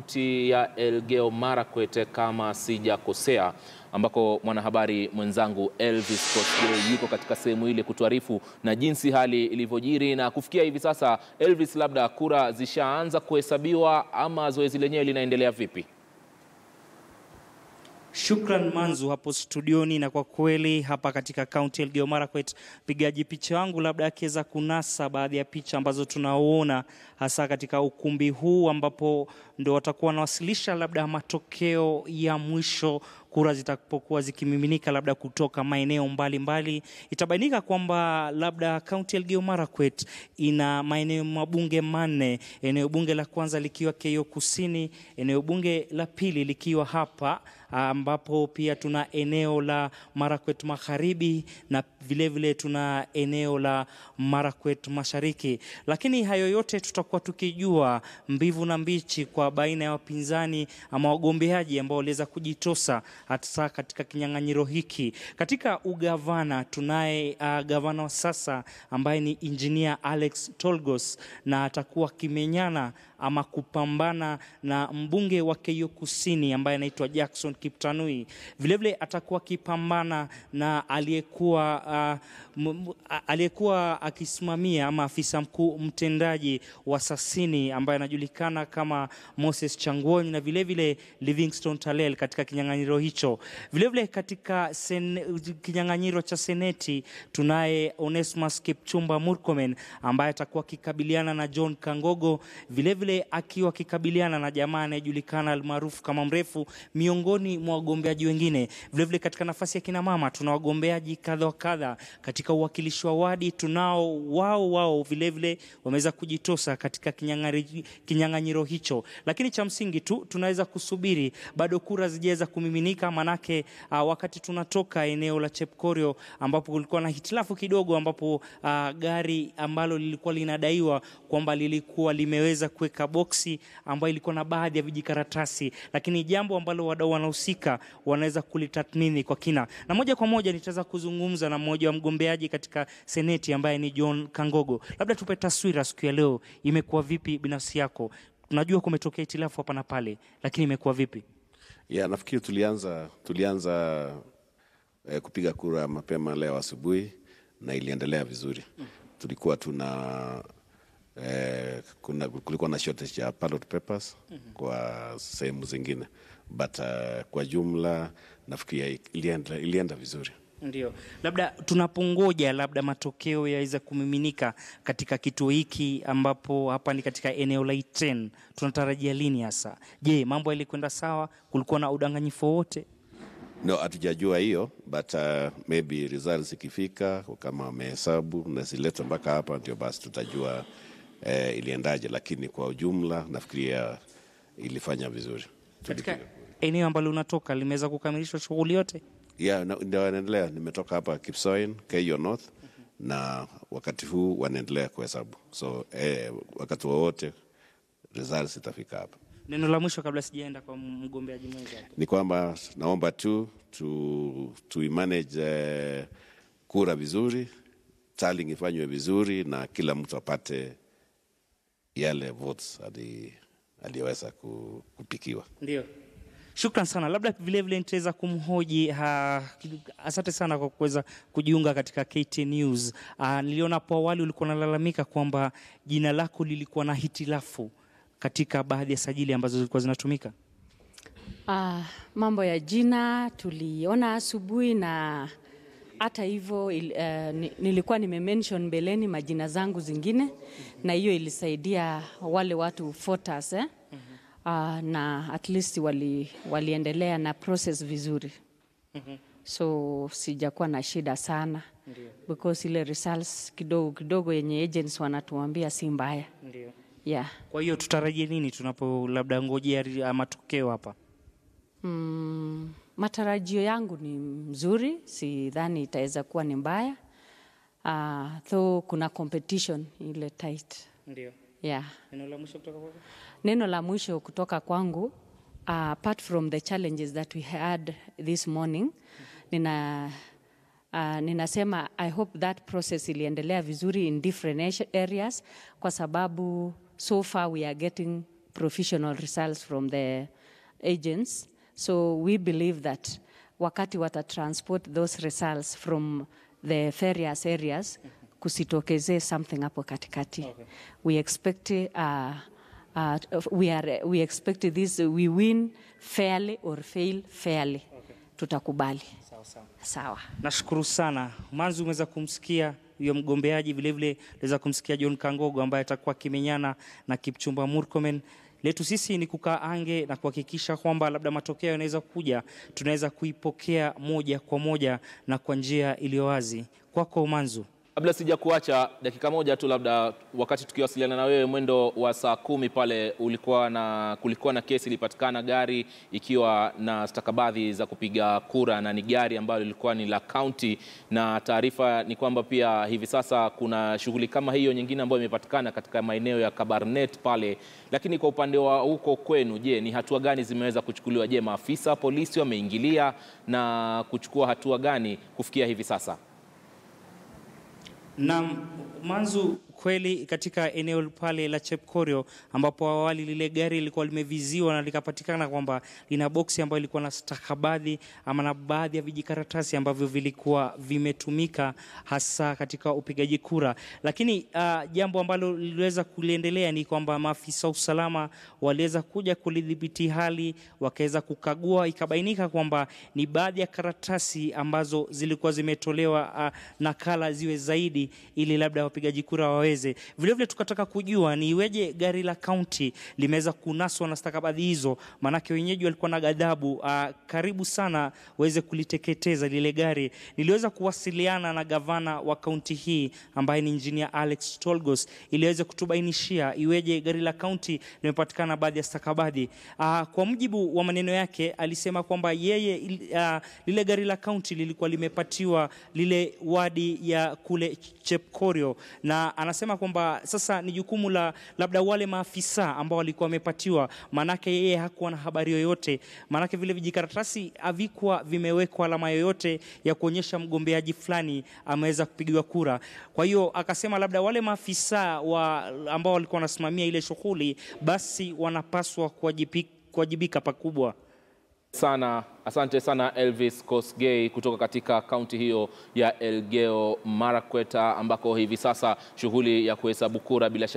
kaunti ya Elgeyo Marakwet kama sijakosea, ambako mwanahabari mwenzangu Elvis Kosgei yuko katika sehemu ile kutuarifu na jinsi hali ilivyojiri na kufikia hivi sasa. Elvis, labda kura zishaanza kuhesabiwa ama zoezi lenyewe linaendelea vipi? Shukran Manzu hapo studioni, na kwa kweli hapa katika kaunti ya Elgeyo Marakwet, mpigaji picha wangu labda akiweza kunasa baadhi ya picha ambazo tunaona hasa katika ukumbi huu ambapo ndo watakuwa wanawasilisha labda matokeo ya mwisho kura zitakapokuwa zikimiminika labda kutoka maeneo mbalimbali, itabainika kwamba labda kaunti ya Elgeyo Marakwet ina maeneo mabunge manne, eneo bunge la kwanza likiwa Keyo Kusini, eneo bunge la pili likiwa hapa ambapo pia tuna eneo la Marakwet Magharibi na vilevile vile tuna eneo la Marakwet Mashariki. Lakini hayo yote tutakuwa tukijua mbivu na mbichi kwa baina ya wapinzani ama wagombeaji ambao waliweza kujitosa hasa katika kinyang'anyiro hiki. Katika ugavana tunaye uh, gavana wa sasa ambaye ni injinia Alex Tolgos na atakuwa kimenyana ama kupambana na mbunge wa Keyo Kusini ambaye anaitwa Jackson Kiptanui. Vilevile atakuwa akipambana na aliyekuwa uh, aliyekuwa akisimamia ama afisa mkuu mtendaji wa Sasini ambaye anajulikana kama Moses Changwony na vilevile Livingstone Talel katika kinyang'anyiro hicho. Vilevile katika sen, kinyang'anyiro cha seneti tunaye Onesmus Kipchumba Murkomen ambaye atakuwa akikabiliana na John Kangogo, vilevile akiwa akikabiliana na jamaa anayejulikana almaarufu kama mrefu miongoni mwa wagombeaji wengine. Vilevile katika nafasi ya kina mama tuna wagombeaji kadha wa kadha. Katika uwakilishi wa wadi tunao wao wao vilevile wameweza kujitosa katika kinyang'anyiro hicho, lakini cha msingi tu tunaweza kusubiri, bado kura zijaweza kumiminika, manake uh, wakati tunatoka eneo la Chepkorio ambapo kulikuwa na hitilafu kidogo, ambapo uh, gari ambalo lilikuwa linadaiwa kwamba lilikuwa limeweza kuweka boksi ambayo ilikuwa na baadhi ya vijikaratasi, lakini jambo ambalo wadau wanahusika wanaweza kulitathmini kwa kina, na moja kwa moja nitaweza kuzungumza na mmoja wa mgombeaji katika seneti ambaye ni John Kangogo. Labda tupe taswira siku ya leo, imekuwa vipi binafsi yako? Tunajua kumetokea hitilafu hapa na pale, lakini imekuwa vipi? Yeah, nafikiri tulianza tulianza eh, kupiga kura mapema leo asubuhi na iliendelea vizuri. Tulikuwa tuna eh, kuna, kulikuwa na shortage ya ballot papers kwa sehemu zingine but uh, kwa jumla nafikiri ilienda, ilienda vizuri. Ndio, labda tunapongoja labda matokeo yaweza kumiminika katika kituo hiki ambapo hapa ni katika eneo la Iten, tunatarajia lini hasa? Je, mambo yalikwenda sawa? Kulikuwa na udanganyifu wowote? No, hatujajua hiyo but uh, maybe results ikifika kama wamehesabu na ziletwe mpaka hapa, ndio basi tutajua eh, iliendaje, lakini kwa ujumla nafikiria ilifanya vizuri. Katika eneo ambalo unatoka limeweza kukamilishwa shughuli yote? Yeah, ndio wanaendelea. Nimetoka hapa Kipsoen, Keyo North na wakati huu wanaendelea kuhesabu, so eh, wakati wowote results itafika hapa. Neno la mwisho kabla sijaenda kwa mgombeaji mwenza ni kwamba naomba tu tu, tu manage eh, kura vizuri, tallying ifanywe vizuri na kila mtu apate yale votes aliyoweza kupikiwa. Ndio. Shukran sana. Labda vilevile nitaweza kumhoji ha, asante sana kwa kuweza kujiunga katika KT News. Uh, niliona hapo awali ulikuwa unalalamika kwamba jina lako lilikuwa na hitilafu katika baadhi ya sajili ambazo zilikuwa zinatumika. Uh, mambo ya jina tuliona asubuhi na hata hivyo il, uh, nilikuwa nimemention mbeleni majina zangu zingine na hiyo ilisaidia wale watu voters, eh? Uh, na at least wali, waliendelea na process vizuri Mhm. so sijakuwa na shida sana Ndio. because ile results kidogo kidogo yenye agents wanatuambia si mbaya Ndio. yeah. Kwa hiyo tutarajie nini tunapo labda ngojea ri- matokeo hapa? Mm, matarajio yangu ni mzuri, sidhani itaweza kuwa ni mbaya uh, though kuna competition ile tight Ndio. yeah. Neno la mwisho kutoka kwako? Neno la mwisho kutoka kwangu uh, apart from the challenges that we had this morning nina Uh, ninasema I hope that process iliendelea vizuri in different area- areas kwa sababu so far we are getting professional results from the agents. So we believe that wakati wata transport those results from the various areas kusitokezee something hapo katikati. We expect uh, uh, we are we expect this we win fairly or fail fairly. Tutakubali. Sawa. Nashukuru sana Manzu, umeweza kumsikia huyo mgombeaji, vilevile unaweza kumsikia John Kangogo ambaye atakuwa akimenyana na Kipchumba Murkomen. Letu sisi ni kukaa ange na kuhakikisha kwamba labda matokeo yanaweza kuja, tunaweza kuipokea moja kwa moja na kwa njia iliyo wazi. Kwako Manzu. Kabla sija kuacha dakika moja tu, labda wakati tukiwasiliana na wewe mwendo wa saa kumi pale ulikuwa na, kulikuwa na kesi ilipatikana gari ikiwa na stakabadhi za kupiga kura na ni gari ambalo lilikuwa ni la kaunti, na taarifa ni kwamba pia hivi sasa kuna shughuli kama hiyo nyingine ambayo imepatikana katika maeneo ya Kabarnet pale. Lakini kwa upande wa huko kwenu, je, ni hatua gani zimeweza kuchukuliwa? Je, maafisa polisi wameingilia na kuchukua hatua gani kufikia hivi sasa? Na Manzu, kweli katika eneo pale la Chepkorio ambapo awali lile gari lilikuwa limeviziwa na likapatikana kwamba lina boksi ambayo ilikuwa na stakabadhi ama na baadhi ya vijikaratasi ambavyo vilikuwa vimetumika hasa katika upigaji kura. Lakini uh, jambo ambalo liliweza kuliendelea ni kwamba maafisa wa usalama waliweza kuja kulidhibiti hali, wakaweza kukagua, ikabainika kwamba ni baadhi ya karatasi ambazo zilikuwa zimetolewa uh, nakala ziwe zaidi ili labda wapigaji kura waweze. Vilevile tukataka kujua ni iweje gari la kaunti limeweza kunaswa na stakabadhi hizo, maanake wenyeji walikuwa na ghadhabu uh, karibu sana waweze kuliteketeza lile gari. Niliweza kuwasiliana na gavana wa kaunti hii ambaye ni injinia Alex Tolgos ili aweze kutubainishia iweje gari la kaunti limepatikana baadhi ya stakabadhi. Uh, kwa mujibu wa maneno yake alisema kwamba yeye uh, lile gari la kaunti lilikuwa limepatiwa lile wadi ya kule Chepkorio na anasema kwamba sasa ni jukumu la labda wale maafisa ambao walikuwa wamepatiwa, maanake yeye hakuwa na habari yoyote, maanake vile vijikaratasi havikuwa vimewekwa alama yoyote ya kuonyesha mgombeaji fulani ameweza kupigiwa kura. Kwa hiyo akasema labda wale maafisa wa ambao walikuwa wanasimamia ile shughuli, basi wanapaswa kuwajibika, kuwajibika pakubwa sana asante sana Elvis Kosgei kutoka katika kaunti hiyo ya Elgeyo Marakwet ambako hivi sasa shughuli ya kuhesabu kura bila shaka